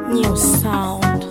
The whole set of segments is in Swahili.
New sound.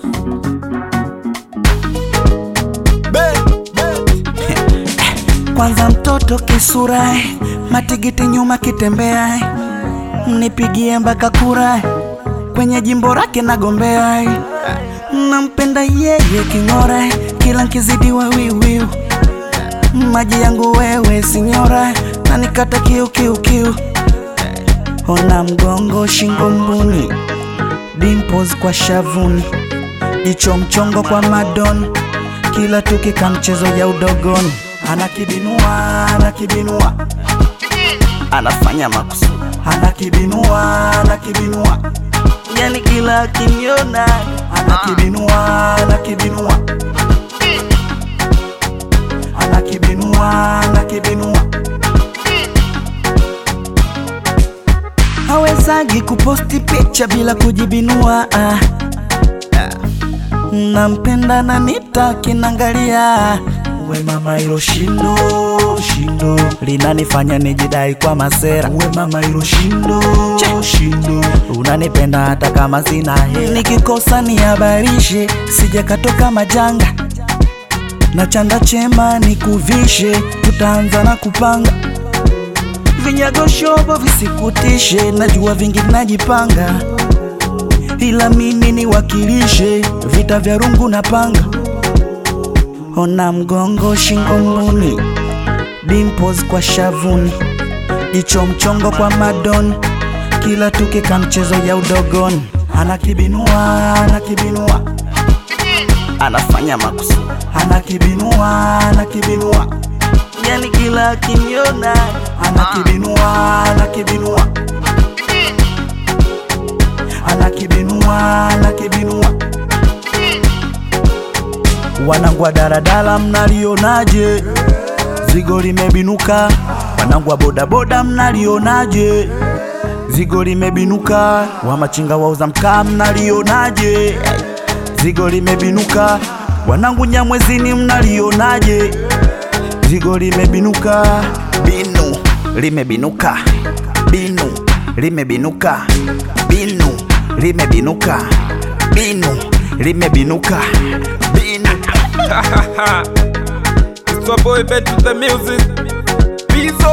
Kwanza mtoto kisura, matigiti nyuma kitembea, mnipigie mpaka kura, kwenye jimbo lake nagombea, nampenda yeye king'ora, kila nkizidiwa wiwiu, maji yangu wewe sinyora, na nikata kiu kiu kiu, ona mgongo shingo mbuni, dimples kwa shavuni, jicho mchongo kwa madoni, kila tukika mchezo ya udogoni anakibinua anakibinua anafanya makusudi anakibinua anakibinua yani kila akiniona anakibinua anakibinua anakibinua anakibinua hawezagi kuposti picha bila kujibinua ah. nampenda na nitaki nangalia we mama hilo shindo shindo linanifanya nijidai kwa masera we mama hilo shindo shindo unanipenda hata kama sina hela nikikosa nihabarishe sije katoka majanga na chanda chema nikuvishe tutaanza na kupanga vinyago shobo visikutishe najua vingi najipanga ila mimi niwakilishe vita vya rungu na panga ona mgongo shingo mbuni dimples kwa shavuni jicho mchongo kwa madoni kila tukika mchezo ya udogoni anakibinua anakibinua anafanya makusudi anakibinua anakibinua yani kila akiniona anakibinua anakibinua anakibinua anakibinua wanangu wa daladala mnalionaje zigo limebinuka wanangu wa bodaboda mnalionaje zigo limebinuka wa machinga wauza mkaa mnalionaje zigo limebinuka wanangu nyamwezini mnalionaje zigo limebinuka binu limebinuka binu limebinuka binu limebinuka binu limebinuka binu It's your boy Bet with the music. Pizzo.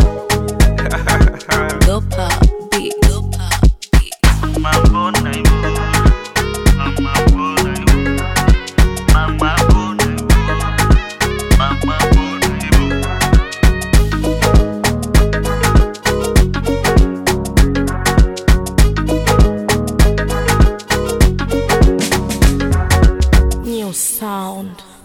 Dopa beat. Dopa beat. New sound.